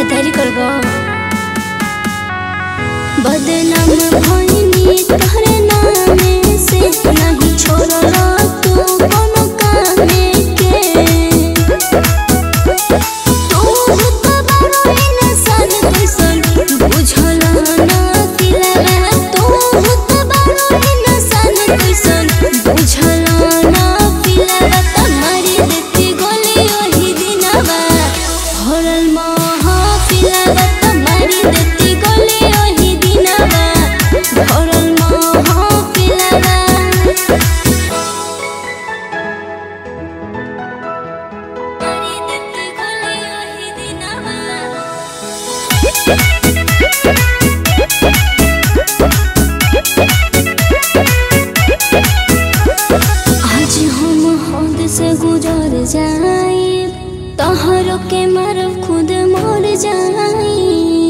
देरी करबो बदनाम भइनी तोहरे नामे से नहीं छोड़ला तू कोनो कामे के तू तो बड़ो इंसान कैसन बुझला ना दिलवा तू तो बड़ो इंसान कैसन बुझला ना दिलवा तुम्हारी देती गोली ओही दिनवा भरल महफिलवा तुम्हारी देती गोली ओही दिनवा भरल महफिलवा तुम्हारी देती गोली ओही दिनवा आज हम हद से गुजर जाए तोहर के मारब खुद मर जाए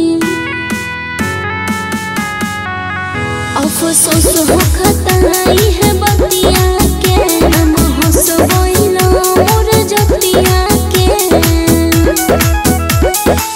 अफसोस हो खताई है बतिया के हम हंसबैला मोर जतिया के